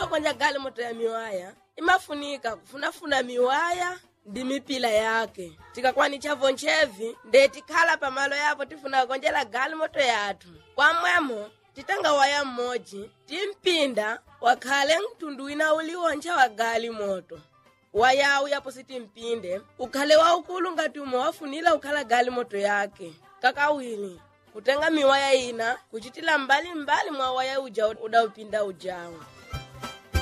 konja gali moto ya miwaya imafunika kufunafuna miwaya ndi mipila yake tikakwanitcha vonchevi nde tikhala pamalo yapo tifuna konjela gali moto yathu kwamwemo titenga waya mmodzi timpinda wakhale mtundu wina uliwoncha wa gali moto wayawu yapo sitimpinde ukhale waukulu ngati umwe wafunira ukhala gali moto yake kakawiri kutenga miwaya ina kuchitila mbali mbali mwa waya uja udaupinda ujawu